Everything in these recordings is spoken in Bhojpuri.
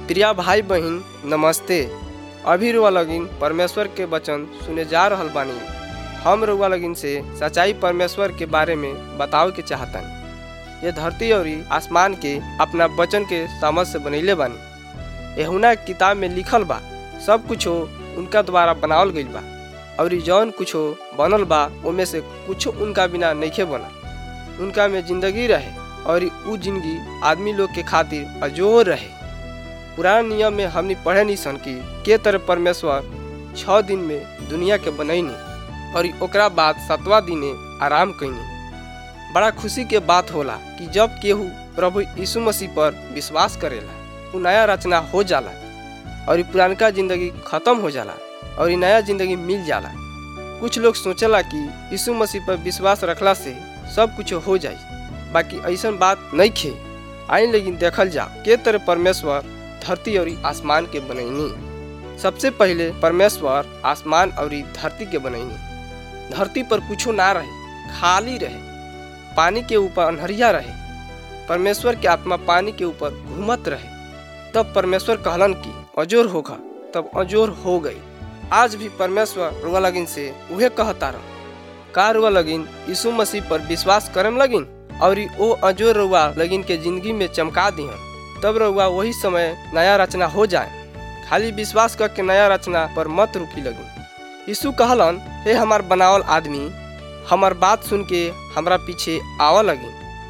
प्रिया भाई बहन नमस्ते अभी रुआ लगिन परमेश्वर के वचन सुने जा रहल बानी हम रुआ लगिन से सच्चाई परमेश्वर के बारे में बतावे के चाहतन ये धरती और आसमान के अपना वचन के समझ से बनैले बानी यहुना किताब में लिखल बा सब कुछ उनका द्वारा बनावल गईल बा और जौन कुछो बनल बा ओमे से कुछ उनका बिना नइखे बना उनका में जिंदगी रहे और उ जिंदगी आदमी लोग के खातिर अजोर रहे पुराना नियम में हमने पढ़े नहीं सन कि के तरह परमेश्वर छः दिन में दुनिया के बनैनी और ओकरा बाद सतवा दिने आराम कैनी बड़ा खुशी के बात होला कि जब केहू प्रभु यीशु मसीह पर विश्वास करेला उ नया रचना हो जाला और पुरानका जिंदगी खत्म हो जाला और नया जिंदगी मिल जाला कुछ लोग सोचला कि यीशु मसीह पर विश्वास रखला से सब कुछ हो जाई बाकी ऐसा बात नहीं खे आई लेकिन देखल जा के तरह परमेश्वर धरती और आसमान के बनैनी सबसे पहले परमेश्वर आसमान और धरती के बनैनी धरती पर कुछो ना रहे खाली रहे पानी के ऊपर अनहरिया रहे परमेश्वर के आत्मा पानी के ऊपर घूमत रहे तब परमेश्वर कहलन कि अजोर होगा तब अजोर हो गई आज भी परमेश्वर रुआ लगिन से उहे कहता रह का रुआ लगिन यीशु मसीह पर विश्वास करम लगिन और ओ अजोर रुआ लगिन के जिंदगी में चमका दिहन तब रउआ वही समय नया रचना हो जाए खाली विश्वास करके नया रचना पर मत रुकी लगी यीशु कहलन हे हमार बनावल आदमी हमार बात सुन के हमरा पीछे आवा लगी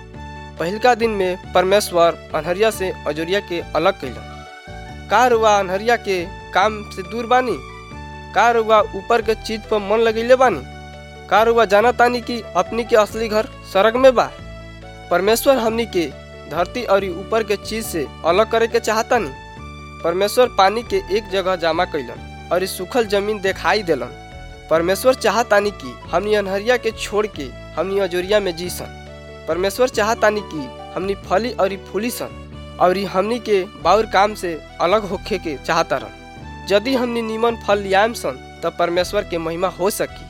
पहलका दिन में परमेश्वर अनहरिया से अजोरिया के अलग कैलन का रुआ अनहरिया के काम से दूर बानी का रुआ ऊपर के चीज पर मन लगेले बानी का रुआ जाना तानी कि अपनी के असली घर सड़क में बा परमेश्वर हमनी के धरती और ऊपर के चीज से अलग करे के चाहता नहीं परमेश्वर पानी के एक जगह जमा कैलन और सूखल जमीन दिखाई दिलन परमेश्वर चाहतानी कि हमनी अनहरिया के छोड़ के हमनी अजोरिया में जी सन परमेश्वर चाहतानी कि हमनी फली और फूली सन और हमनी के बाउर काम से अलग होखे के चाहता रन यदि हमनी नीमन फल लियाम सन तब परमेश्वर के महिमा हो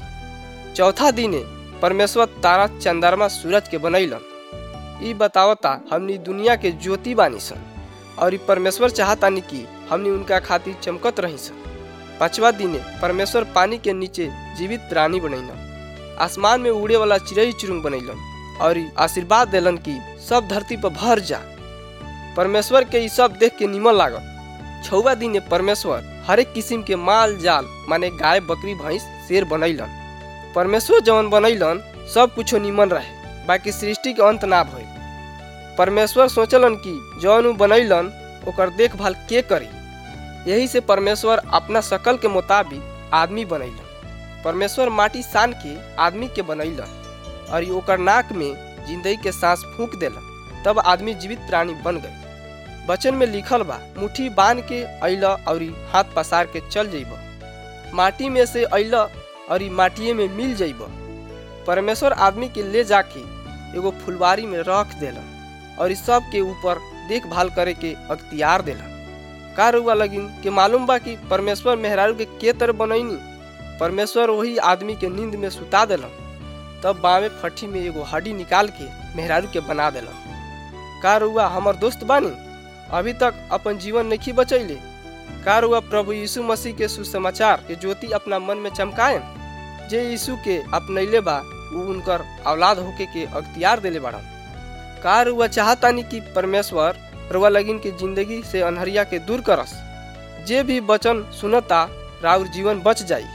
सकी चौथा दिने परमेश्वर तारा चंद्रमा सूरज के बनैलन ई बतावता हमनी दुनिया के ज्योति बानी सन और ई परमेश्वर चाहतानी कि हमनी उनका खातिर चमकत रही सन पांचवा दिने परमेश्वर पानी के नीचे जीवित प्राणी बनैलन आसमान में उड़े वाला चिड़ई चुरुंग बनैलन और आशीर्वाद दिलन कि सब धरती पर भर जा परमेश्वर के ई सब देख के निमन लागल छौवा दिने परमेश्वर हरेक किस्म के माल जाल माने गाय बकरी भैंस शेर बनैलन परमेश्वर जवन बनैलन सब कुछो निमन रहे बाकी सृष्टि के अंत ना भइल परमेश्वर सोचलन कि जौन बनैलन ओकर देखभाल के करी यही से परमेश्वर अपना शकल के मुताबिक आदमी बनैलन परमेश्वर माटी सान के आदमी के बनैलन और ओकर नाक में जिंदगी के सांस फूंक देलन तब आदमी जीवित प्राणी बन गई वचन में लिखल बा मुट्ठी बांध के अइला और हाथ पसार के चल जइब माटी में से अइला और माटिए में मिल जइब परमेश्वर आदमी के ले जाके एगो फुलवारी में रख देलन और इस सब के ऊपर देखभाल करे के अख्तियार देलन का रुआ लगिन के मालूम बा कि परमेश्वर मेहरारू के के तरह बनैनी परमेश्वर वही आदमी के नींद में सुता देलन तब बावे फट्ठी में एगो हड्डी निकाल के मेहरारू के बना देलन का रुआ हमर दोस्त बानी अभी तक अपन जीवन नहीं बचैले का रुआ प्रभु यीशु मसीह के सुसमाचार के ज्योति अपना मन में चमकाए जे यीशु के अपनैले बा उ उनकर औलाद होके के अख्तियार देले बाड़न का रुआ चाहतानी कि परमेश्वर रुआ लगिन के जिंदगी से अनहरिया के दूर करस जे भी वचन सुनता राउर जीवन बच जाई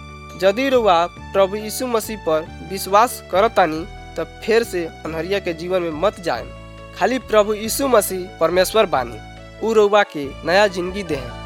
यदि रुआ प्रभु यीशु मसीह पर विश्वास करतानी तब फिर से अनहरिया के जीवन में मत जाए खाली प्रभु यीशु मसीह परमेश्वर बानी उ रुआ के नया जिंदगी दे